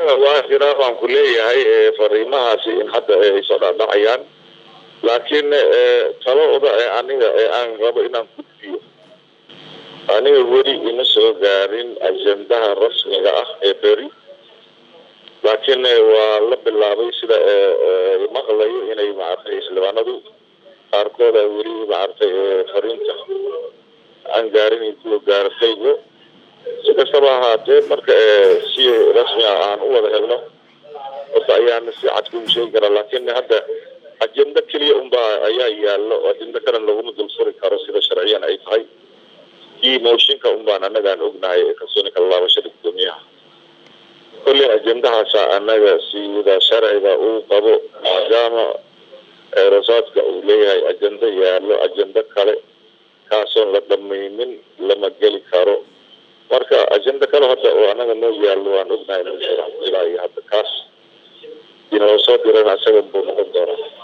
waa jiraa baan ku leeyahay fariimahaasi in hadda ay soo dhaadhacayaan laakiin talooda ee aniga ee aan rabo inaan gudbiyo aniga weli ima soo gaarin ajendaha rasmiga ah ee beri laakiin waa la bilaabay sida maqlayo inay maaragtay xildhibaanadu qaarkooda weli maaragtay fariinta aan gaarin kuwa gaarataygo si kastaba ahaatee marka si rasmi ah aan u wada helno horta ayaana si cad kugu sheegi karaa laakiin hadda ajendo keliya unbaa ayaa yaallo ajendo kalena laguma dul furi karo sida sharciyan ay tahay kii mooshinka unbaan anagaan ognahay ee kalsooni kala laabashada guddoomiyaha kolley ajendahaasa anaga sida sharciga uu qabo maadaama eerasaadka uu leeyahay ajendo yaallo ajendo kale kaasoon la dhamaynin lama geli karo marka ajendo kale hadda oo anaga noo yaallo waan ognahay ilaa iyo hadda kaas inoo soo dirana isaga buu noqon doonaa